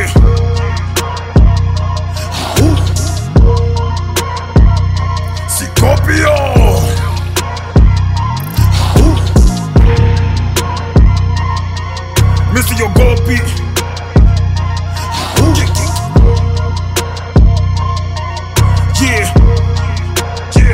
yeah. Au. Sikopio. Au. Mr. Yogopi. Au. Yeah. Yeah.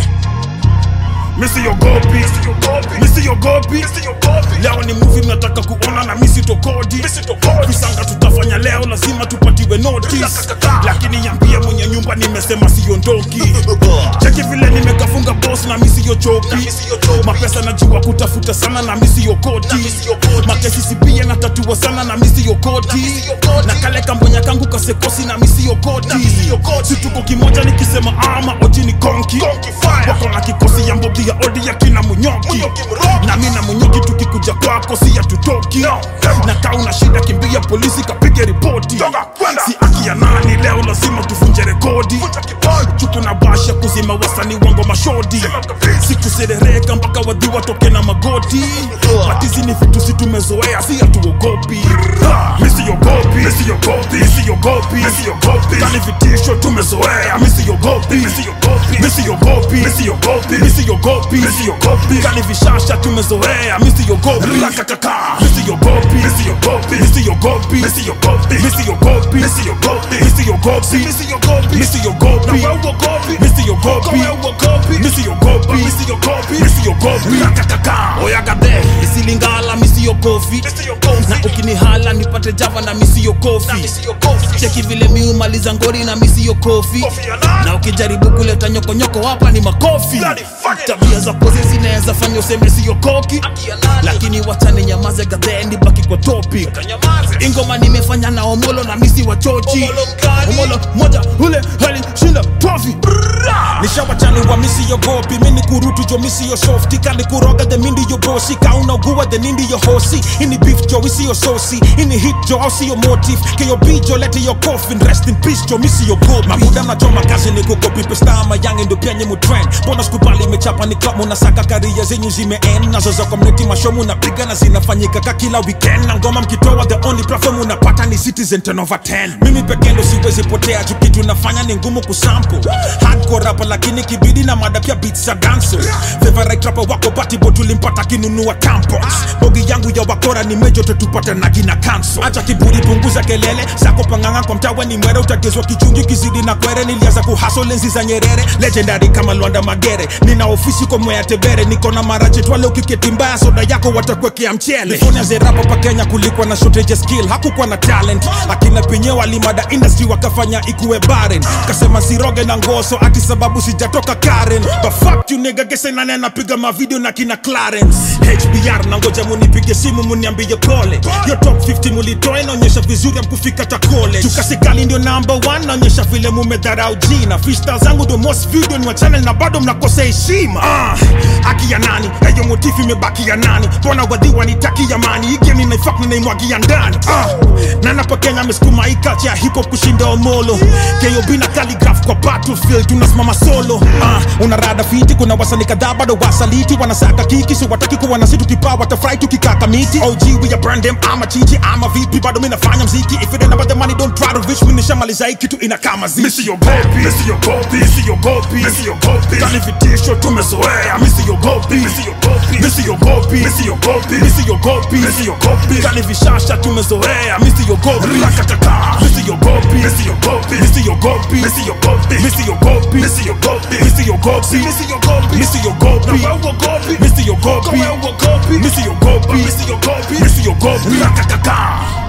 Mr. Yogopi. Mr. Yogopi. Leo ni movie mnataka kuona na misi tokodi visanga tutafanya leo lazima tupatiwe notice lakini yambia mwenye nyumba nimesema siondoki cheki vile nimekafunga boss na misi yochoki mapesa najua kutafuta sana na misi yokoti makesi sipia na tatua sana na misi yokoti na kale kambonya kangu kasekosi na misi yokoti situko kimoja nikisema ama oji ni konki wako na kikosi ya mbogi ya odi ya kina munyoki na mi na munyoki tukikuja kwako si hatutoki na kaa una shida kimbia polisi kapige ripoti si aki ya nani leo lazima tuvunje rekodi chuku na basha kuzima wasani wango mashodi sikuserereka mpaka wadhi watoke na magoti matizi ni vitu si tumezoea si hatuogopi misiyogopi misiyogopi misiyogopi misiyogopi kani vitisho tumezoea misiyogopi misiyogopi misiyogopi misiyogopi misiyogopi misiyogopi kani vishasha tumezoea misiyogopi rakakaka misiyogopi misiyogopi misiyogopi misiyogopi misiyogopi misiyogopi misiyogopi misiyogopi misiyogopi misiyogopi misiyogopi misiyogopi misiyogopi rakakaka oyagadhe isilingala misiyogopi na ukinihala nipate java na misiyokofi cheki vile miumaliza ngori na misiyokofi na ukijaribu kuleta nyokonyoko hapa ni makofi tabia za pozi zinaweza fanya useme siyokoki lakini wachane nyamaze gadhendi baki kwa topic ingoma nimefanya na omolo na misi wa chochi omolo moja ule hali shinda tofi nishawachani wa misi yogopi mini kurutu jo misi yo softi kani kuroga the mindi yo bosi kaunaugua the nindi yo hosi ini beef jo isi yo sosi ini hit jo ausi yo motif keyo bijo lete yo coffin rest in peace jo misi yo gopi mabuda mnachoma kazi ni kukopi pestama yange ndo penye mutrend mbona skubali imechapa ni klabu na saka karia zenyu zimeen nazo za community mashomu napiga na zinafanyika ka kila weekend na ngoma mkitoa the only platform unapata ni citizen 10 over 10 mimi pekee ndo siwezi potea juu kitu nafanya ni ngumu kusample hardcore rapa lakini kibidi na mada pia beats za danso favorite rapper wako batibo tulimpata kinunua tampons bogi yangu ya wakora ni mejo tetupate na gina kanso acha kiburi punguza kelele zako panganga kwa mtawa ni mwere utagezwa kichungi kizidi na kwere nilianza kuhaso lenzi za nyerere legendary kama lwanda magere nina ofisi kwa mwea tebere niko na marache twale ukiketi mbaya soda yako watakwekea mchele California zerapa pa Kenya kulikuwa na shortage ya skill hakukuwa na talent akina penye walimada industry wakafanya ikuwe barren kasema siroge na ngoso ati sababu sijatoka Karen but fuck you nigga gese nani anapiga mavideo na kina Clarence HBR na ngoja munipige simu muniambie pole yo top 50 mulitoa inaonyesha vizuri amkufika ta college chukasikali ndio number 1 naonyesha vile mumedharau jina freestyle zangu ndio most video ni wa channel na bado mnakosa heshima ah, haki ya nani hiyo motifu imebaki ya nani mbona wadhiwa nitaki ya mani hii game ninaifak ninaimwagia ndani ah, na napo Kenya amesukuma hii culture ya hip hop kushinda omolo KOB na calligraph kwa battlefield tunasimama solo ah, una rada fiti kuna wasanii kadhaa bado wasaliti wanasaka kiki so wataki kuwa na situ kipaa watafurahi tukikaka miti OG we a brand them ama chichi ama vipi bado mimi nafanya mziki if it ain't about the money don't try to reach me nishamaliza hii kitu inakaa mazishi misiyogopi misiyogopi misiyogopi misiyogopi kani vitisho tumezoea misiyogopi misiyogopi misiyogopi misiyogopi misiyogopi misiyogopi kani vishasha tumezoea misiyogopi rakatata misiyogopi misiyogopi misiyogopi misiyogopi misiyogopi misiyogopi misiyogopi misiyogopi misiyogopi misiyogopi misiyogopi misiyogopi misiyogopi rakatata